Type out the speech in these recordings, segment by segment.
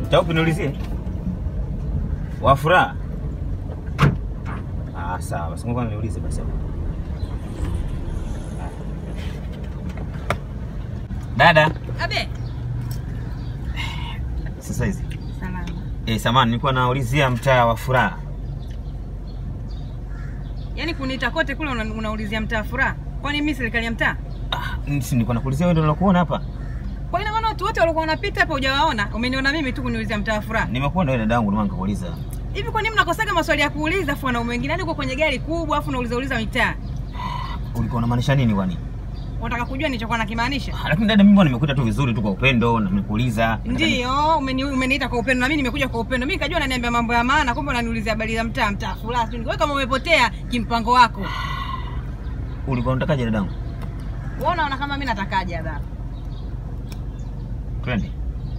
Mtaa upi niulizie? Wa furaha. Ah, sawa. Basi ngoja niulize basi. Dada, Abe. sasa hizi. Salama. Eh, samani nilikuwa naulizia mtaa wa furaha. Yaani kuniita kote kule una, unaulizia mtaa furaha. Kwani mimi serikali ya mtaa? Ah, si nilikuwa nakuulizia wewe ndio unakuona hapa. Kwa ina maana watu wote walikuwa wanapita hapa hujawaona? Umeniona mimi tu kuniulizia mtaa furaha. Nimekuona wewe dadangu ndio maana nikakuuliza. Hivi kwa nini mnakosaga maswali ya kuuliza afu wanaume wengine? Yaani uko kwenye gari kubwa afu unauliza uliza mitaa. Ulikuwa unamaanisha nini kwani? Unataka kujua nilichokuwa nakimaanisha? Ah, Lakini dada, mimi bwana nimekuita tu vizuri tu kwa upendo na nimekuuliza. Ndio, umeni, umeniita kwa upendo na mimi nimekuja kwa upendo. Mimi nikajua unaniambia mambo ya maana, kumbe unaniulizia habari za mtaa, mtaa furaha. tu. Wewe kama umepotea kimpango wako. Ulikuwa unatakaje dadangu? Wewe unaona kama mimi natakaje hapa? Twende.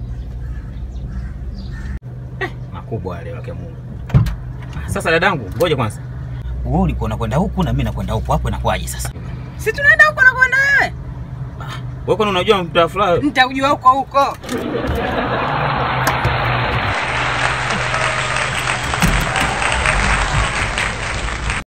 Eh, makubwa yale wake Mungu. Sasa dadangu, ngoja kwanza. Wewe ulikuwa unakwenda huku na mimi nakwenda huku, hapo inakuwaje sasa? Si tunaenda huko na kwenda wewe? Wewe kwani unajua mtaa furaha? Nitakujua huko huko.